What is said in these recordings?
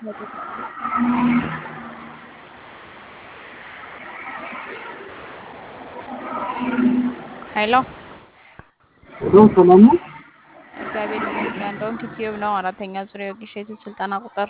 ሄሎ ሄሎ ሰላም ነው? እግዚአብሔር ይመስገን። እንደውም ዩቲዩብ ነው አራተኛ ዙር የወጌሻ የሴት ስልጠና ቁጥር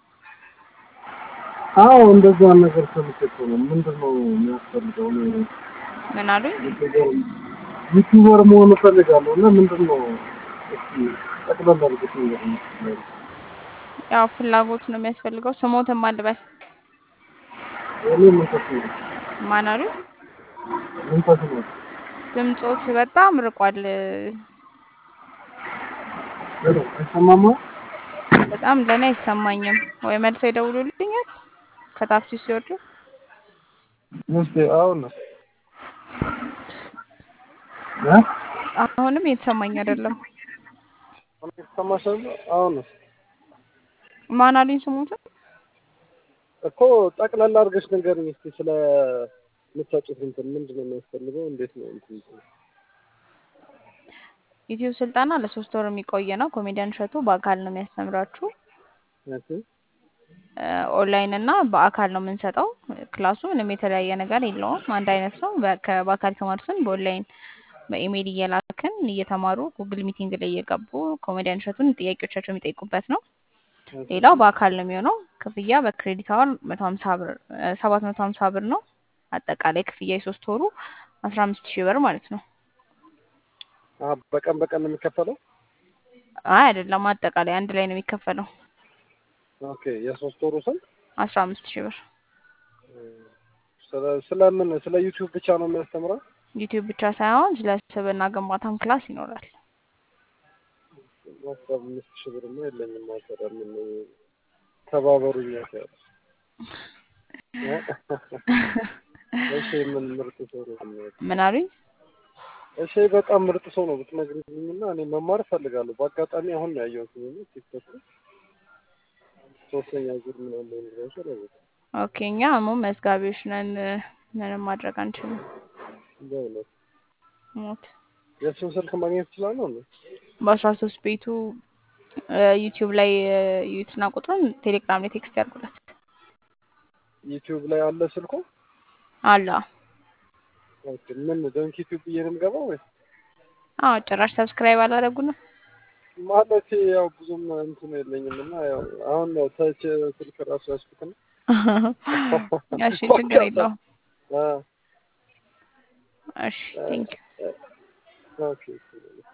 አዎ እንደዛ ነገር ሰምቼ እኮ ነው። ምንድን ነው የሚያስፈልገው? እኔ ምን አሉኝ? ዩቲዩበር ዩቲዩበር መሆን እፈልጋለሁ እና ምንድን ነው እስኪ ጠቅለል አድርገሽ ንገሪኝ። ያው ፍላጎት ነው የሚያስፈልገው። ስሞትም አልበል እኔ መንፈስ ነው ማን አሉኝ? መንፈስ ነው ድምፆት በጣም ርቋል። ሄሎ አይሰማማ? በጣም ለእኔ አይሰማኝም። ወይ መልሰው ይደውሉልኛል ከታክሲ ሲወርዱ። እስኪ አሁን እ አሁንም የተሰማኝ አይደለም። አሁን ይሰማሻል? አሁን ማን አሉኝ? ስሞትን እኮ ጠቅለል አድርገሽ ንገሪኝ እስኪ ስለ የምታውቂው እንትን ምንድን ነው የሚያስፈልገው? እንዴት ነው እንትን ዩቲዩብ ስልጠና ለሶስት ወር የሚቆይ ነው። ኮሜዲያን እሸቱ በአካል ነው የሚያስተምራችሁ። እሺ ኦንላይን እና በአካል ነው የምንሰጠው። ክላሱ ምንም የተለያየ ነገር የለውም፣ አንድ አይነት ነው። በ- ከ- በአካል የተማሩትን በኦንላይን በኢሜይል እየላክን እየተማሩ ጉግል ሚቲንግ ላይ እየገቡ ኮሜዲያን እሸቱን ጥያቄዎቻቸው የሚጠይቁበት ነው። ሌላው በአካል ነው የሚሆነው። ክፍያ በክሬዲት አወር መቶ ሀምሳ ብር ሰባት መቶ ሀምሳ ብር ነው። አጠቃላይ ክፍያ የሶስት ወሩ አስራ አምስት ሺህ ብር ማለት ነው። አ በቀን በቀን ነው የሚከፈለው? አይ አይደለም፣ አጠቃላይ አንድ ላይ ነው የሚከፈለው ኦኬ የሶስት ወሩ ስንት? አስራ አምስት ሺህ ብር። ስለ ስለምን ስለ ዩቲዩብ ብቻ ነው የሚያስተምረው? ዩቲዩብ ብቻ ሳይሆን ስለ ስብዕና ግንባታም ክላስ ይኖራል። አስራ አምስት ሺህ ብርማ የለኝም። ማሰራ ምን ተባበሩኝ ያለ እሺ ምን ምርጥ ሰው ነው የሚያውቅ ምን አሉኝ? እሺ በጣም ምርጥ ሰው ነው ብትነግሪኝና እኔ መማር እፈልጋለሁ። በአጋጣሚ አሁን ነው ያየሁት ነው ቲክቶክ ላይ ሶስተኛ ዙር ምናምን ነው ነው ኦኬ እኛ አሁን መዝጋቢዎች ነን። ምንም ማድረግ አንችልም። በእውነት ሞት የእሱን ስልክ ማግኘት እችላለሁ ነው? በአስራ ሶስት ቤቱ ዩቲዩብ ላይ ዩትና ቁጥሩን ቴሌግራም ላይ ቴክስት ያድርጉለት ዩቲዩብ ላይ አለ ስልኩ? አላ ኦኬ ምን ዶንኪ ዩቲዩብ ብዬ ነው የምገባው ወይስ አዎ ጭራሽ ሰብስክራይብ አላደረጉንም። ማለት ያው ብዙም እንትን የለኝም እና ያው አሁን ነው ተች ስልክ ራሱ ያስኩት ነው። እሺ ችግር የለውም። አ እሺ ቴንክ ኦኬ